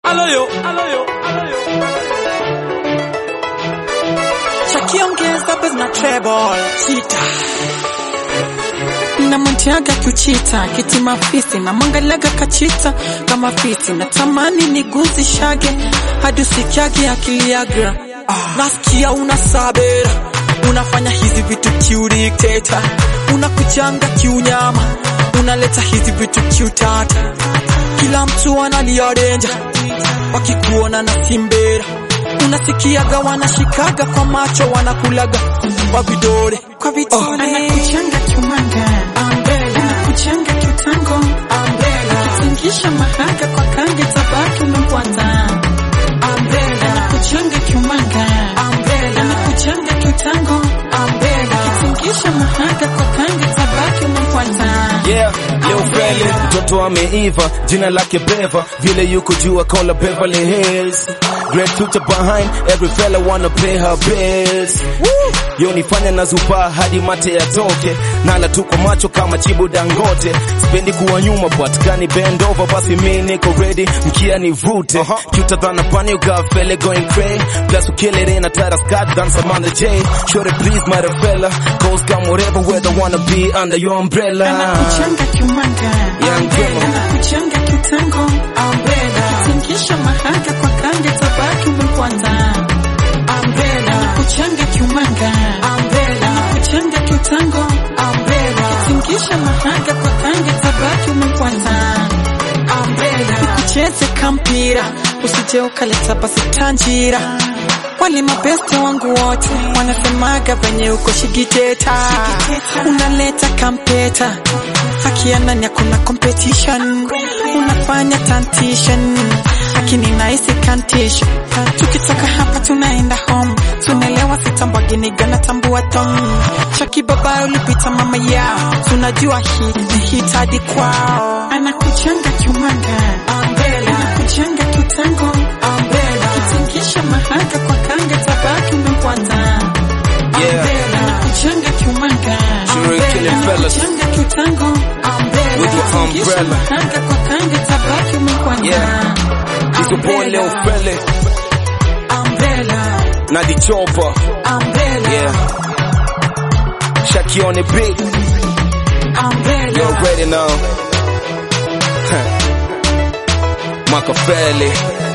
aloyo, aloyo, aloyo. Chakiongeza bes na treble chita na mtiaga kuchita kiti mafisi na mangalaga kachita kama fisi na tamani niguzishage hadi usikiage akili yagra nasikia una sabera unafanya hizi vitu kiudikteta unakujanga kiunyama unaleta hizi vitu kiutata kila mtu analia denja wakikuona na simbera unasikiaga wanashikaga kwa macho wanakulaga kwa vidole kwa vidole anakuchanga kiumanga anakuchanga kiutango akitingisha mahaga kwa kange tabaki umemfuata anakuchanga kiumanga anakuchanga kiutango akitingisha mahaga kwa kange tabaki umemfuata Yeah, leo Feli mtoto ameiva, jina lake Beva, vile yuko juu akola Beverly Hills. Great future behind every fella wanna pay her bills. Yo nifanya na zupa hadi mate yatoke, nala tu kwa macho kama chibu Dangote. Sipendi kuwa nyuma but kani bend over, basi mi niko ready, mkia nivute. Cuter than a bunny, you got fella going crazy. Plus you kill it in a tighter skirt than some on the J. Sure please my fella, cause come whatever weather wanna be under your umbrella. anakuchanga kiumanga Yeah, ngema. anakuchanga kiutango akitingisha mahaga kwa kange tabaki umemfuata anakuchanga kiumanga anakuchanga kiutango akitingisha mahaga kwa kange tabaki umemfuata ucheze kampira usije ukaleta basi tanjira wale mabeste wangu wote wanasemaga venye uko shigiteta unaleta kampeta akianani hakuna competition unafanya tantishan lakini nahisi kantisha tukitoka hapa tunaenda home tunaelewa sitambaginiga na tambua tom chaki baba ulipita mama yao tunajua hii ni hitadi kwao anakuchanga kiumanga anakuchanga kiutango akitingisha mahaga kwa kange tabaki umemfuata Yeah. anakuchanga kiumanga Sure, killing fellas. anakuchanga kiutango With your akitingisha umbrella. mahaga kwa kange tabaki umemfuata Yeah. Hizo boy leo Feli na the chopper. Yeah. Shaki on the beat. You already know. Machiavelli.